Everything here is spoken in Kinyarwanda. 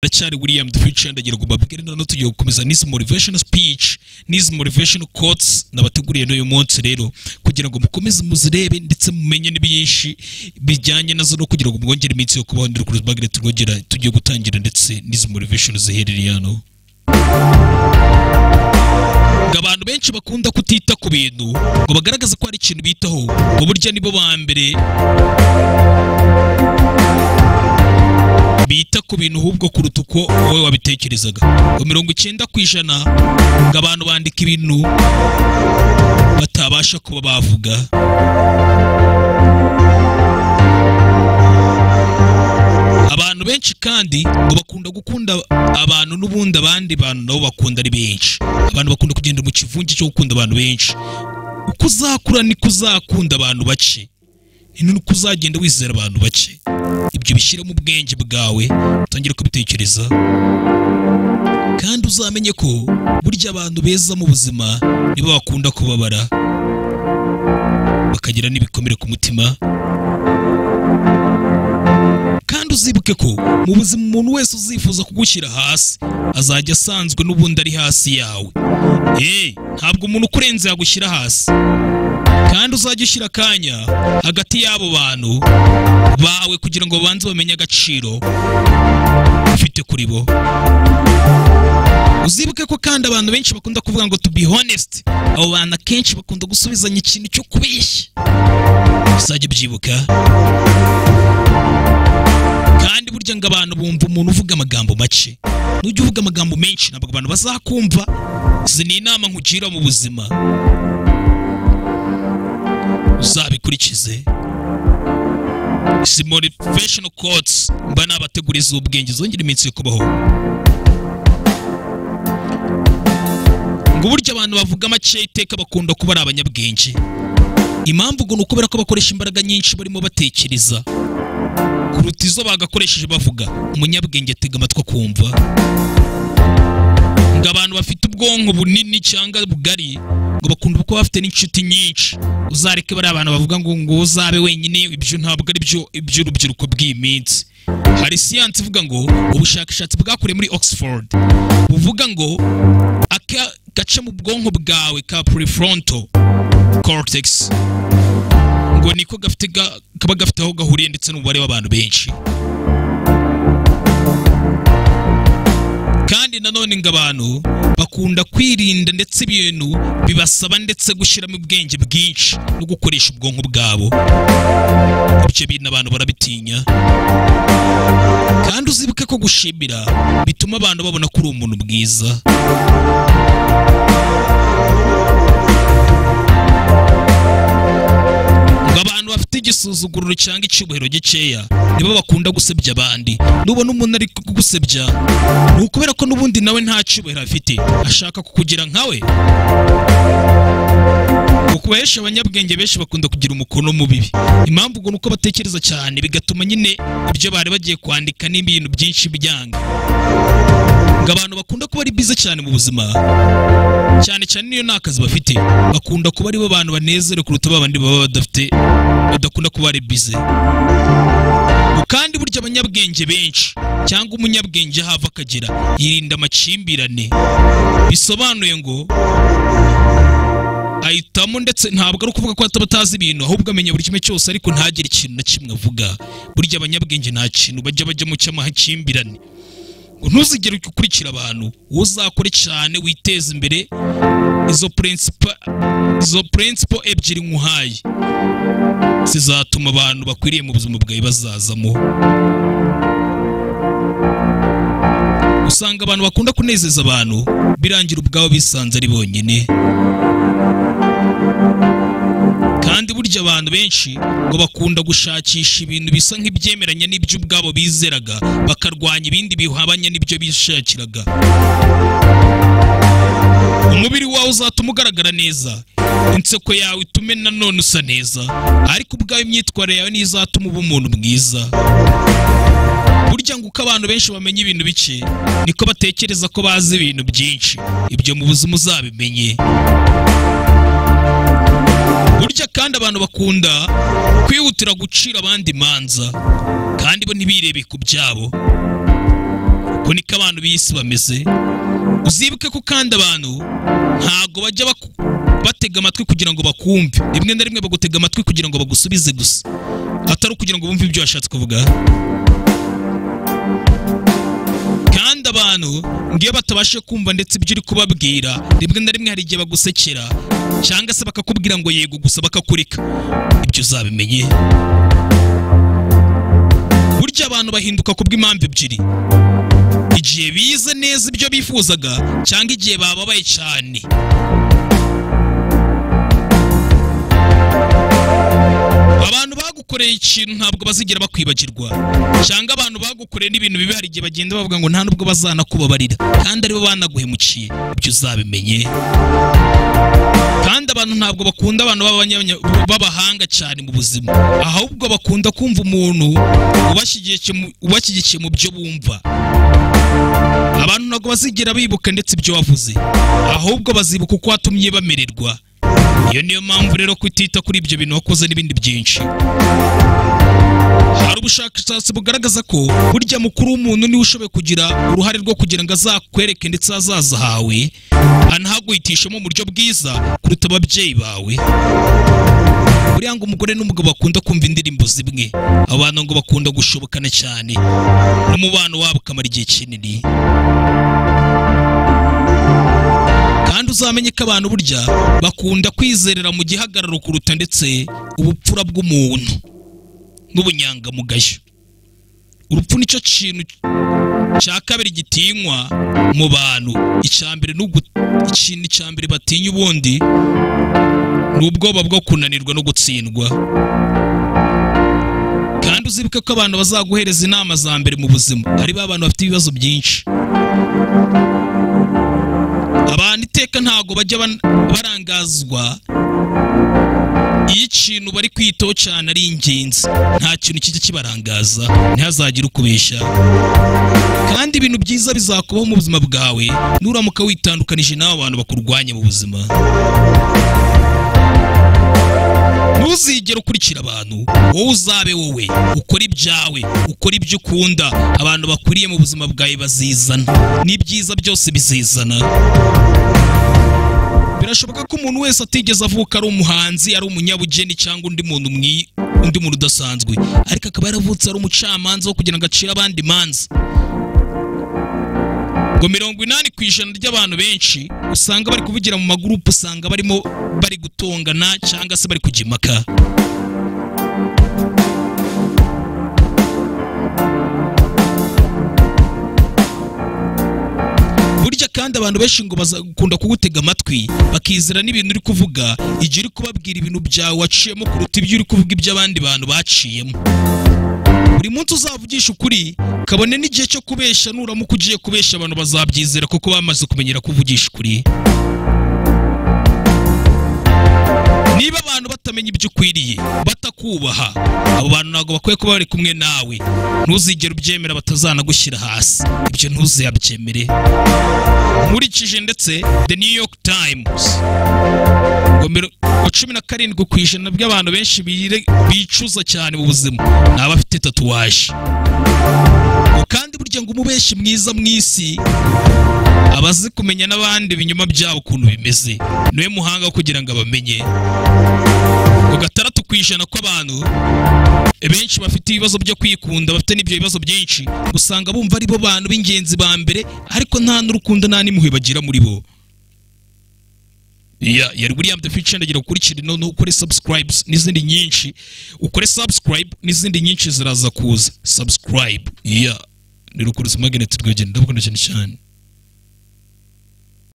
aracyari william duhicenda ngira ngo mbabwire none tugiye gukomeza n'izi motivational speech n'izi motivational quotes nabateguriye n'uyu munsi rero kugira ngo mukomeze muzirebe ndetse mumenye n'ibyinshi bijyanye nazo no kugira ngo mwongere iminsi yo kubaho ndiri kuri bagire turwongera tugiye gutangira ndetse n'izi motivational ziherereye hano ngo abantu benshi bakunda kutita ku bintu ngo bagaragaze ko hari ikintu bitaho ngo burya nibo ba mbere bita ku bintu ahubwo kuruta uko wowe wabitekerezaga ngo mirongo icyenda ku ijana ngo abantu bandika ibintu batabasha kuba bavuga abantu benshi kandi ngo bakunda gukunda abantu n'ubundi abandi bantu nabo bakunda ari benshi abantu bakunda kugenda mu kivunge cyo gukunda abantu benshi uko uzakura niko uzakunda abantu bake ni nuko uzagenda wizera abantu bake ibyo bishyire mu bwenge bwawe utangire kubitekereza kandi uzamenye ko burya abantu beza mu buzima nibo bakunda kubabara bakagira n'ibikomere ku mutima kandi uzibuke ko mu buzima umuntu wese uzifuza kugushyira hasi azajya asanzwe n'ubundi ari hasi yawe eee ntabwo umuntu ukurenze yagushyira hasi kandi uzajya ushyira akanya hagati y'abo bantu bawe kugira ngo babanze bamenye agaciro ufite kuri bo uzibuke ko kandi abantu benshi bakunda kuvuga ngo to be honest abo bantu akenshi bakunda gusubizanya ikintu cyo kubeshya uzajya ubyibuka kandi burya ngo abantu bumva umuntu uvuga amagambo make nujya uvuga amagambo menshi ntabwo abantu bazakumva izi ni inama nkugira mu buzima uzabikurikize izi motivational quotes mba nabategura iz'ubwenge zongera iminsi yo kubaho ngo uburyo abantu bavuga make iteka bakunda kuba ari abanyabwenge impamvu ngo ni ukubera ko bakoresha imbaraga nyinshi barimo batekereza kuruta izo bagakoresheje bavuga umunyabwenge atega amatwi akumva ngo abantu bafite ubwonko bunini cyangwa bugari ngo bakunda kuba bafite n'inshuti nyinshi uzareke bariya abantu bavuga ngo ngo uzabe wenyine ibyo ntabwo ari byo iby'urubyiruko bw'iyi minsi hari siyansi ivuga ngo ubushakashatsi bwakorewe muri oxford buvuga ngo aka gace mu bwonko bwawe ka prefrontal cortex ngo niko gafite ga- kaba gafite aho gahuriye ndetse n'umubare w'abantu benshi kandi nanone ngo abantu bakunda kwirinda ndetse ibintu bibasaba ndetse gushyiramo ubwenge bwinshi no gukoresha ubwonko bwabo ibyo bintu abantu barabitinya kandi uzibuke ko gushimira bituma abantu babona ko uri umuntu bwiza ngo abantu bafite igisuzuguriro cyangwa icyubahiro gikeya nibo bakunda gusebya abandi nubona umuntu ari kugusebya ni ukubera ko n'ubundi nawe nta cyubahiro afite ashaka kukugira nkawe ukuhesha abanyabwenge benshi bakunda kugira umukono mubibi impamvu ngo ni uko batekereza cyane bigatuma nyine ibyo bari bagiye kwandika n'ibintu byinshi byanga ngo abantu bakunda kuba ari bize cyane mu buzima cyane cyane niyo nta kazi bafite bakunda kuba aribo bantu banezere kuruta ba bandi baba badafite badakunda kuba ari bize Ngo kandi burya abanyabwenge benshi cyangwa umunyabwenge aho ava akagera yirinda amakimbirane bisobanuye ngo ahitamo ndetse ntabwo ari ukuvuga ko ataba atazi ibintu ahubwo amenya buri kimwe cyose ariko ntagire ikintu na kimwe avuga burya abanyabwenge nta kintu bajya bajyamo cy'amakimbirane ngo ntuzigere ukurikira abantu wowe uzakore cyane witeze imbere izo principle izo principle ebyiri nkuhaye zizatuma abantu bakwiriye mu buzima bwawe bazazamo usanga abantu bakunda kunezeza abantu birangira ubwabo bisanze ari bonyine kandi burya abantu benshi ngo bakunda gushakisha ibintu bisa nk'ibyemeranya n'ibyo ubwabo bizeraga bakarwanya ibindi bihabanye n'ibyo bishakiraga umubiri wawe uzatuma ugaragara neza inseko yawe itume nanone usa neza ariko ubwawe imyitwarire yawe niyo izatuma uba umuntu mwiza burya ngo uko abantu benshi bamenya ibintu bike niko batekereza ko bazi ibintu byinshi ibyo mu buzima uzabimenye burya kandi abantu bakunda kwihutira gucira abandi imanza kandi bo ntibirebe ku byabo uko niko abantu b'isi bameze uzibuke ko kandi abantu ntago bajya baku- batega amatwi kugira ngo bakumve rimwe na rimwe bagutega amatwi kugira ngo bagusubize gusa atari ukugira ngo bumve ibyo washatse kuvuga kandi abantu ngiyo batabasha kumva ndetse ibyo uri kubabwira rimwe na rimwe hari igihe bagusekera cyangwa se bakakubwira ngo yego gusa bakakurika ibyo uzabimenye burya abantu bahinduka kubw'impamvu ebyiri igihe bize neza ibyo bifuzaga cyangwa igihe bababaye cyane abantu bagukoreye ikintu ntabwo bazigera bakwibagirwa cyangwa abantu bagukoreye n'ibintu bibi hari igihe bagenda bavuga ngo nta nubwo bazanakubabarira kandi aribo banaguhemukiye ibyo uzabimenye kandi abantu ntabwo bakunda abantu b'abanya- b'abahanga cyane mu buzima ahubwo bakunda kumva umuntu ubashyigikiye mu- ubashyigikiye mu byo bumva abantu ntabwo bazigira bibuka ndetse ibyo wavuze ahubwo bazibuka uko watumye bamererwa iyo niyo mpamvu rero kutita kuri ibyo bintu wakoze n'ibindi byinshi hari ubushakashatsi bugaragaza ko burya mukuru w'umuntu niwe ushoboye kugira uruhare rwo kugira ngo azakwereke ndetse ahazaza hawe anahaguhitishemo mu buryo bwiza kuruta ababyeyi bawe buriya ngo umugore n'umugabo bakunda kumva indirimbo zimwe abantu ngo bakunda gushobokana cyane n'umubano wabo ukamara igihe kinini kandi uzamenye ko abantu burya bakunda kwizerera mu gihagararo kuruta ndetse ubupfura bw'umuntu n'ubunyangamugayo urupfu nicyo kintu cya kabiri gitinywa mu bantu icya mbere ni ugu- ikintu cya mbere batinya ubundi ni ubwoba bwo kunanirwa no gutsindwa kandi uzibuke ko abantu bazaguhereza inama za mbere mu buzima ari ba bantu bafite ibibazo byinshi abantu iteka ntabwo bajya ban- barangazwa iyo ikintu bari kwitaho cyane ari ingenzi nta kintu kijya kibarangaza ntihazagire ukubeshya kandi ibintu byiza bizakubaho mu buzima bwawe nuramuka witandukanije n'abo bantu bakurwanya mu buzima ntuzigere ukurikira abantu wowe uzabe wowe ukora ibyawe ukora ibyo ukunda abantu bakuriye mu buzima bwawe bazizana n'ibyiza byose bizizana birashoboka ko umuntu wese atigeze avuka ari umuhanzi ari umunyabugeni cyangwa undi muntu mwi undi muntu udasanzwe ariko akaba yaravutse ari umucamanza wo kugira ngo acire abandi imanza ngo mirongo inani ku ijana ry'abantu benshi usanga bari kuvugira mu magurupe usanga barimo bari gutongana cyangwa se bari kujya impaka burya kandi abantu benshi ngo bazakunda kugutega amatwi bakizera n'ibintu uri kuvuga igihe uri kubabwira ibintu byawe waciyemo kuruta ibyo uri kuvuga iby'abandi bantu baciyemo buri munsi uzavugisha ukuri kabone n'igihe cyo kubesha nuramuka ugiye kubesha abantu bazabyizera kuko bamaze kumenyera kuvugisha ukuri niba abantu batamenya ibyo ukwiriye batakubaha abo bantu ntabwo bakwiye kuba bari kumwe nawe ntuzigere ubyemera batazanagushyira hasi ibyo ntuzabyemere nkurikije ndetse the new york times ngo miro- ngo cumi na karindwi ku ijana by'abantu benshi bire- bicuza cyane mu buzima ni abafite tatuwaje ngo kandi burya ngo umubeshi mwiza mu isi aba azi kumenya n'abandi ibinyoma byabo ukuntu bimeze niwe muhanga wo kugira ngo abamenye ngo gatandatu ku ijana kw'abantu benshi bafite ibibazo byo kwikunda bafite n'ibyo bibazo byinshi usanga bumva ari bo bantu b'ingenzi ba mbere ariko nta n'urukundo nta n'impuhwe bagira muri bo Ya- yari William the Future ndagira ukurikire noneho ukore subscribes n'izindi nyinshi ukore subscribe n'izindi nyinshi ziraza kuza subscribe ya ni rukuruzi magnet rwegera ndabukunda cyane cyane